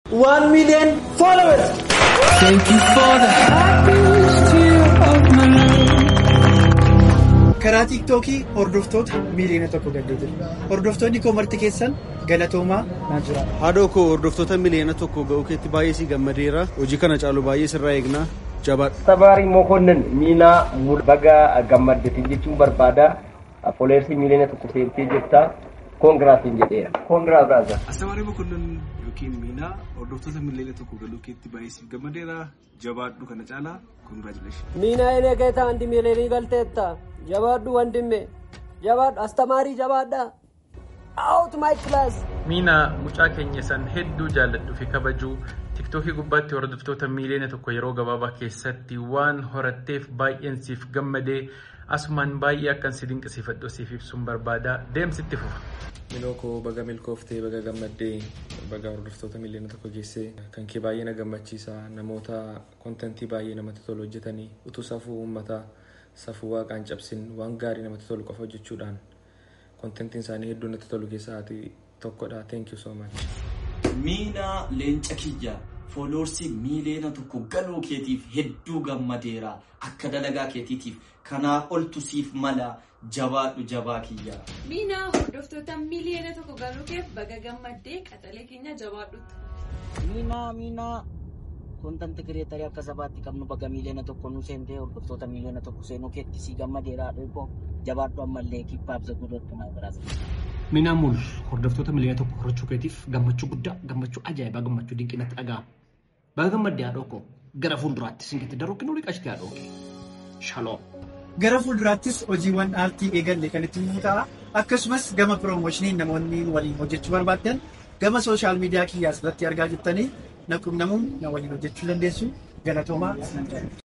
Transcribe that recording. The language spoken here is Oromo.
1 million followers. Thank you for the happiest year of my life. Karaa tiiktookii hordoftoota miiliyoona tokko gaddee jiru. Hordoftoonni koo marti keessan galatoomaa naa jira. Haadhoo koo hordoftoota miliyoona tokko ga'uu keetti baay'ee si gammadeera. Hojii kana caalu baay'ee sirraa eegnaa. Jabaadha. Sabaarii Mokonnin miinaa baga gammaddeetiin jechuun barbaada. Foleersii miiliyoona tokko seentee jirta. Koongiraatiin jedheera. Koongiraat raasa. Astamarii Mokonnin yookiin miinaa hordoftoota miliyoona tokko galuu keetti baay'ee siif gammadeera. Jabaadhu kana caalaa koongiraachuleeshin. ሚና እኔ ጌታ አንድ ሚሊዮን ይገልጤታ ጀባዱ ወንድሜ ጀባዱ አስተማሪ ጀባዳ አውት ማይ ክላስ Miinaa mucaa keenya san hedduu jaalladhuu fi kabajuu tiktookii gubbaatti hordoftoota miiliyoona tokko yeroo gabaabaa keessatti waan horatteef baay'een siif gammadee asumaan baay'ee akkan si dinqisiifadhu siif ibsuun barbaada deemsitti fufa. Miloo koo baga milkooftee baga gammaddee baga hordoftoota miliyoona tokko geessee kan kee baay'ee na gammachiisa namoota kontentii baay'ee namatti tolu hojjetanii utuu safuu uummataa safuu waaqaan cabsin waan gaarii namatti tolu qofa hojjechuudhaan kontentiin isaanii hedduu natti tolu keessaa ati tokkodha thank you so much. Miinaa leenca kiyya fooloorsii miiliyoona tokko galuu keetiif hedduu gammadeera akka dalagaa keetiitiif kanaa oltu siif mala jabaadhu jabaa kiyya. Miinaa hordoftoota miiliyoona tokko galuu keef baga gammaddee qaxalee keenya jabaadhutti. Miinaa miinaa kontanti kireetarii akka sabaatti qabnu baga miiliyoona tokko nu seentee hordoftoota miiliyoona tokko seenuu keetti si gammadeera dhugo jabaadhu ammallee kibbaaf zaguudhatti naa biraasa. Minaan mul hordoftoota miliyoona tokko horachuu keetiif gammachuu guddaa gammachuu ajaa'ibaa gammachuu dinqinatti dhaga'ama. Baga gammaddee haadhoo koo gara fuulduraatti singitti daruu kennu riqashti haadhoo kee. Shaloom. Gara fuulduraattis hojiiwwan aartii eegalle kan itti himu ta'a. Akkasumas gama piroomooshinii namoonni waliin hojjechuu barbaaddan gama sooshaal miidiyaa kiyyaas irratti argaa jirtanii na qunnamuun na waliin hojjechuu dandeessu galatoomaa.